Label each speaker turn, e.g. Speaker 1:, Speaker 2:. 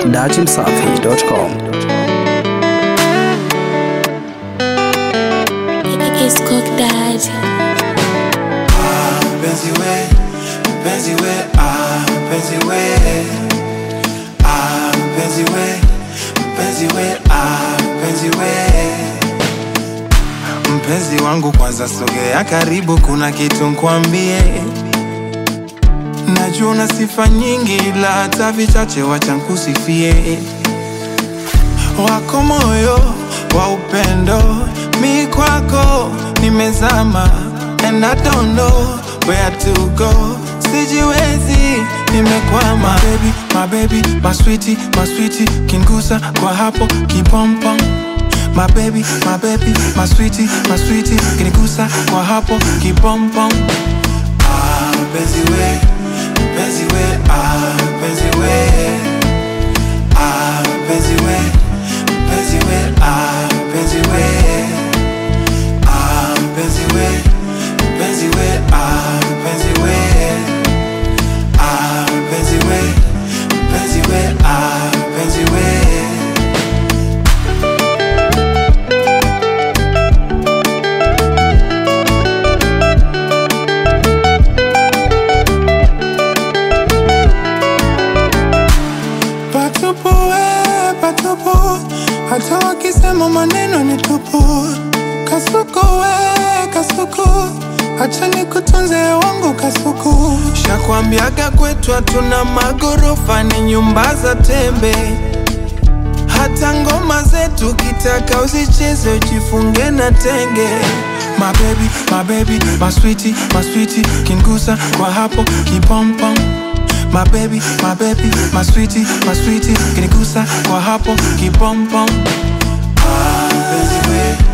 Speaker 1: datimsafi.com.
Speaker 2: It's cooked daddy.
Speaker 3: Mpenzi we, mpenzi we, ah, mpenzi we, ah, mpenzi we, mpenzi we, ah, mpenzi we. Mpenzi wangu kwanza sogea karibu, kuna kitu nkwambie. Najua una sifa nyingi, ila hata vichache wacha nkusifie. Wako moyo wa upendo, mi kwako nimezama, and I don't know where to go. Sijiwezi, nimekwama. My baby, my baby, my sweetie, my sweetie, kingusa kwa hapo kipompom. My baby, my baby, my sweetie, my sweetie, kinigusa kwa hapo kipompom. Ah, mpenzi we, mpenzi we, ah, mpenzi we. Ah, mpenzi we, mpenzi we, ah, mpenzi we. Ah, mpenzi we, mpenzi we, ah, mpenzi we. Ah, mpenzi we, mpenzi we, ah, mpenzi we. Patupu we, patupu, hata wakisema maneno ni tupu. Kasuku we, kasuku, acha nikutunze wangu kasuku. Shakwambiaga kwetu hatuna magorofa, ni nyumba za tembe. Hata ngoma zetu kitaka usicheze, ujifunge na tenge. My baby, my baby, my sweetie, my sweetie, kingusa kwa hapo kipompom. My baby, my baby, my sweetie, my sweetie, kinigusa kwa hapo kipompom. Ah, mpenzi we,